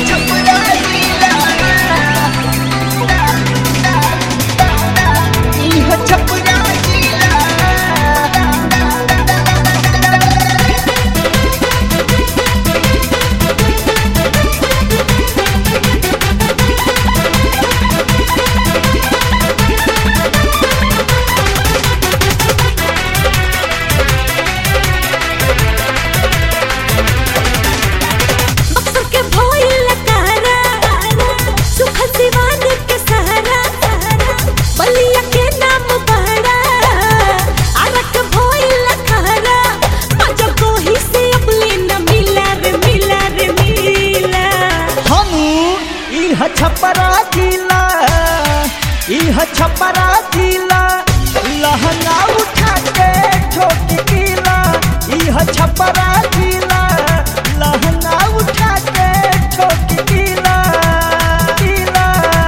बक्सर के भोइल कारा सुखल सिवान के सहारा बलिया के नाम बड़ा आरक भोइल खारा मजा कोही से अबले न मिला रे मिला रे मिला हम इह छपरा जिला इह छपरा जिला लहंगा उठा के ठोक किला इह छपरा जिला लहंगा उठा के ठोक किला किला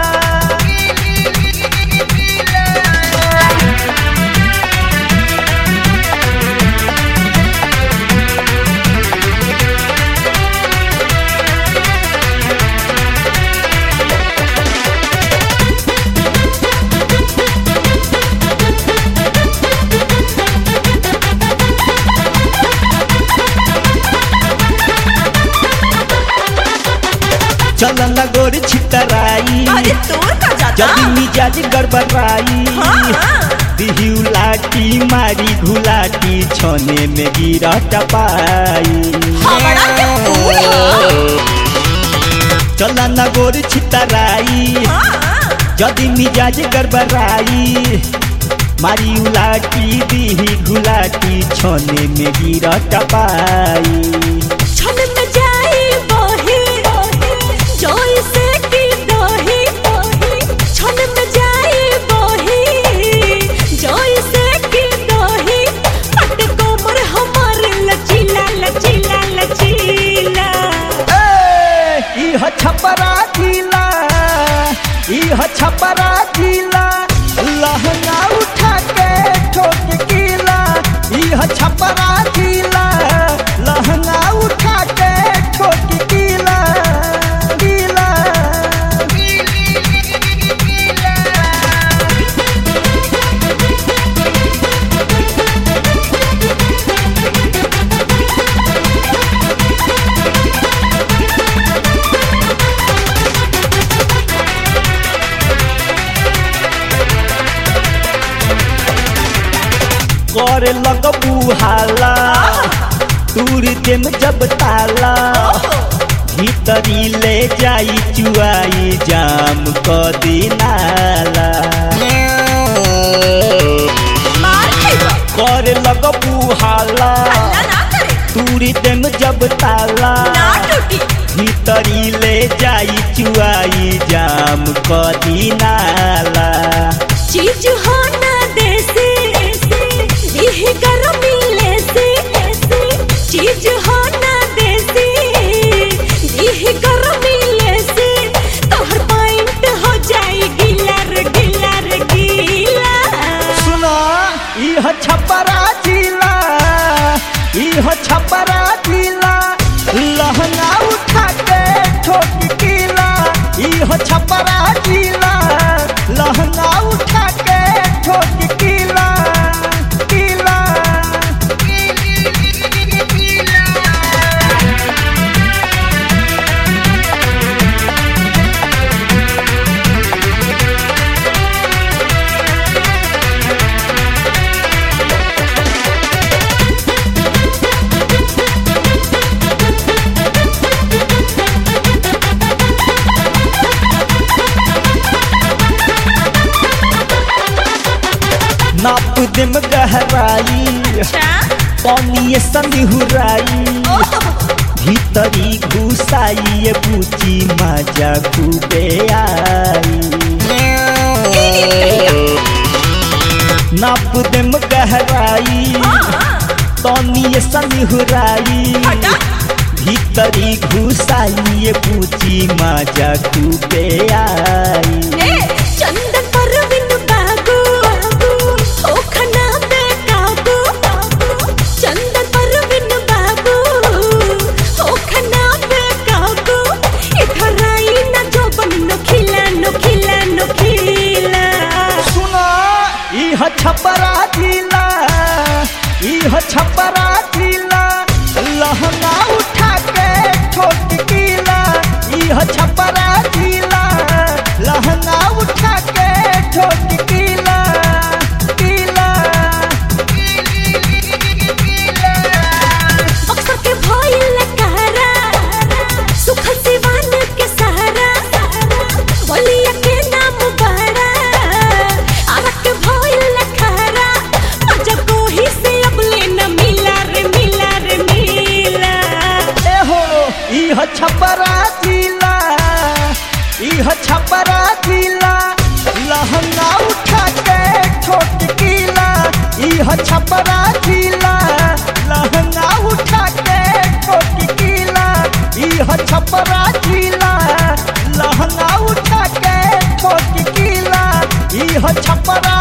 चलन गोर छितराई अरे तोर का जाता जब मिजाज गड़बड़ाई दिही उलाटी मारी घुलाटी छने में गिरा टपाई हमारा के फूल हो चला न गोर छितराई जदि मिजाज गड़बड़ाई मारी उलाटी दिही घुलाटी छने में गिरा टपाई छन में जाई बही जोई से की दही छन में जाई बही जोई से की दही पट कोमर हमार लचीला लचीला लचीला ए, इह छपरा जिला इह छपरा जिला लहंगा उठा के ठोक किला इह छपरा जिला लहंगा उठा के ठोक किला किला करे लगबू हाला तूर देम जब ताला भीतरी ले जाई चुआई जाम क दिनाला मार खइबा करे लगबू हाला हल्ला ना करे तूर देम जब ताला ना टूटी भीतरी ले जाई चुआई जाम क दिनाला चीज हो ना देसी देह गरमी लेसी चीज हो ना देसी देह गरमी लेसी तोहर पॉइंट हो जाई गिला रे गिला रे गिला सुना इह छपरा जिला इह छपरा जिला लहंगा उठा के ठोक किला इह छपरा जिला लहंगा उठा के ठोक किला किला नाप देम गहराई अच्छा पानी सनिहुराई भीतरी घुसाई ये पूची मजा खूबे आई नाप देम गहराई तनी सनिहुराई हटा भीतरी घुसाई ये पूची मजा खूबे आई ए चंदन परवीन बाबू ओ खना पे काबू चंदन परवीन बाबू ओ खना पे काबू इधर इह छपरा जिला इह छपरा जिला लहंगा उठा के ठोक किला इह छपरा जिला लहंगा उठा के ठोक किला इह छपरा जिला लहंगा उठा के ठोक किला इह छपरा